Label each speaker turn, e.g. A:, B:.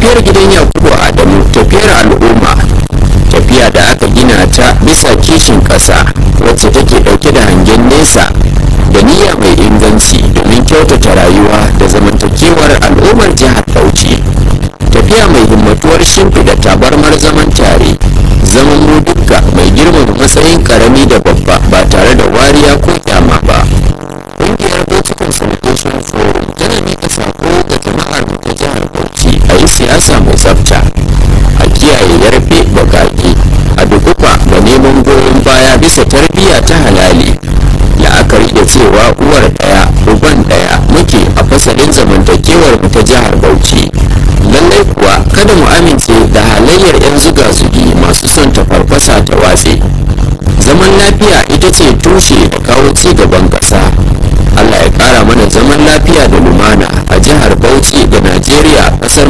A: tafiyar gidan yakubu adamu tafiyar al'umma tafiya da aka gina ta bisa kishin ƙasa wacce take ɗauke da hangen nesa da niyya mai inganci domin kyautata rayuwa da zamantakewar al'ummar jihar bauchi tafiya mai himmatuwar shimfiɗa tabarmar zaman tare zaman mu dukka mai girmama matsayin karami da babba ba tare da wariya ko kyama ba ƙungiyar bauchi consultation forum tana mika sako ga jama'ar mu ta jihar bauchi a yi siyasa mai tsafta a kiyaye yarfe bakaki a dukufa da neman goyon baya bisa tarbiyya ta halali la'akari da cewa uwar daya uban daya muke a fasalin zamantakewar mu ta jihar bauchi lallai kuwa kada mu amince da halayyar 'yan zuga-zugi masu son ta farfasa ta watse zaman lafiya ita ce tushe da kawo ci gaban ƙasa allah ya ƙara mana zaman lafiya da lumana a jihar bauchi da